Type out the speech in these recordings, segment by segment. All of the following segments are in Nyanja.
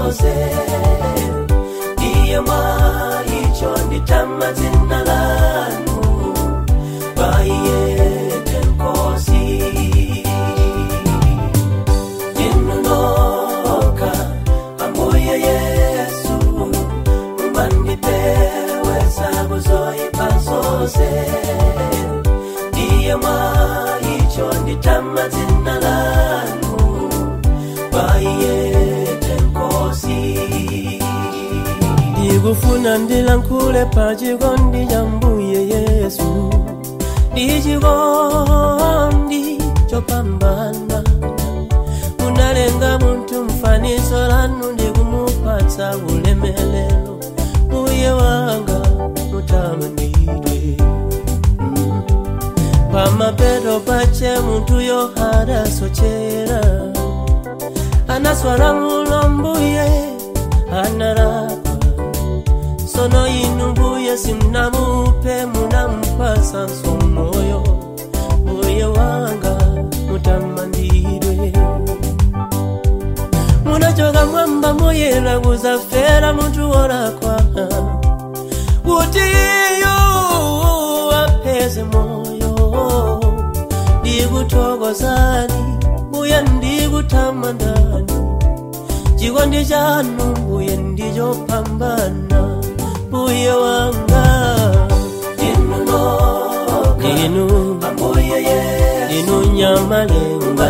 zonse ndiye mwaicho nditama dzina lanu paiyete nkosi inunoka ambuye yesu mumandipewesa kuzoipa zonse ndiye mwaicho nditama dzina lanu paiyete nkosi ndikufuna ndilankhule pa chikondi cha mbuye yesu ndi chikondi chopambana munalenga munthu mfanizo lanu ndikumupatsa ulemelero mbuye wanga mutamandidwe mm. pamapeto pache munthuyo adasochera anaswala mulo mbuye analakwa sono inu mbuye simnamupe munampasa nsomoyo mbuye wanga mutamandidwe munachoka mwamba muyela kuzafera munthu wolakwa kuti iyo apeze moyo ndikuthokozani mbuye ndikutamandani chikondi chanu mbuye ndichopambana mbuye wanga inu inu nyamalenga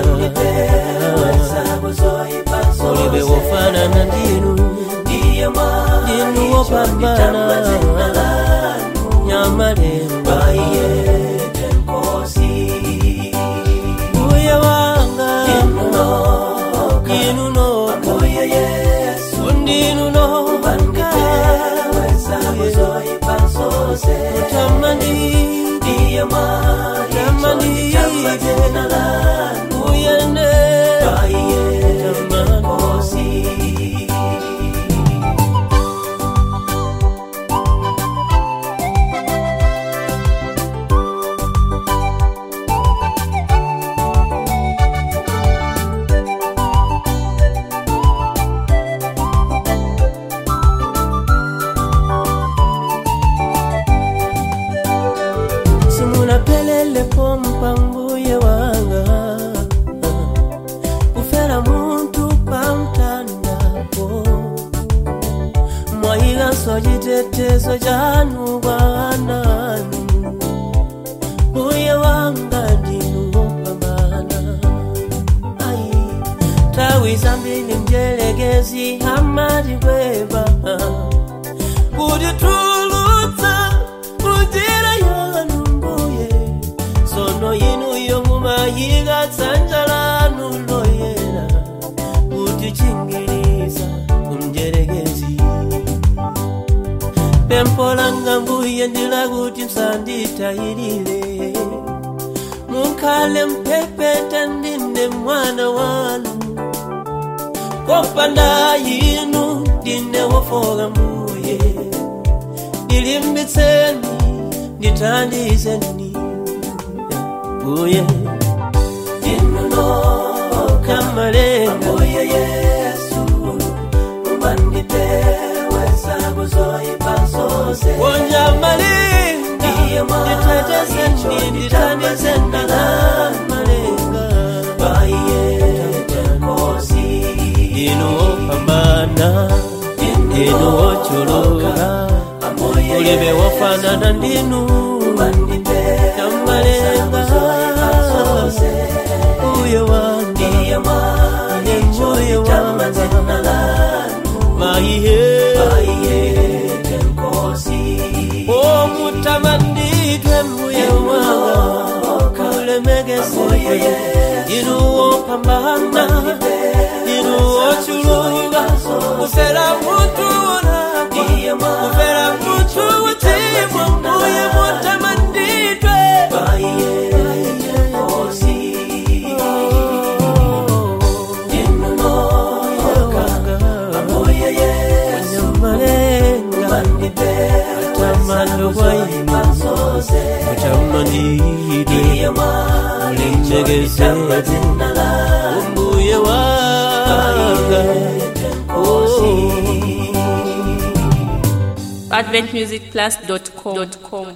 ulibe wofanana ndinu ndinu wopambana nyamalenga mbuye wanga inu noka undinu noka utamandide utamandide uyende utamandide simunapelelepo mpambuye wanga kufera muntu pamtandapo mwayilanso chitetezo chanu kwananu mbuye wanga ndinu wopambana ai tawi zambili mjelekezi amatikweva kuti tulutsa munjira yanu mbuye sono inuyo mumayika dzanja lanu loyera kuti chingiriza kumjerekezi pempho langa mbuye ndilakuti msanditayirire mukhale mpepete ndine mwana wanu kopanda inu ndine wofoka mbuye ndilimbitseni ndithandizeni mbuye kamalenga wonja malenga nditetezeni ndithandizeni malenga inu wopambana inu wochuluka ulibe wofanana ndinu kamalenga uyo wange ine moyo wanga maihe omutamandidwe mbuye wanga ulemegese inu wopambana inu wochuluka kufera mutu wona kufera mutu wutimwa mbuye mutamandidwe Nyamalenga Atamando kwa inu Utamandidwe Ulemegese Umbuye wanga Oh adventmusicplus.com.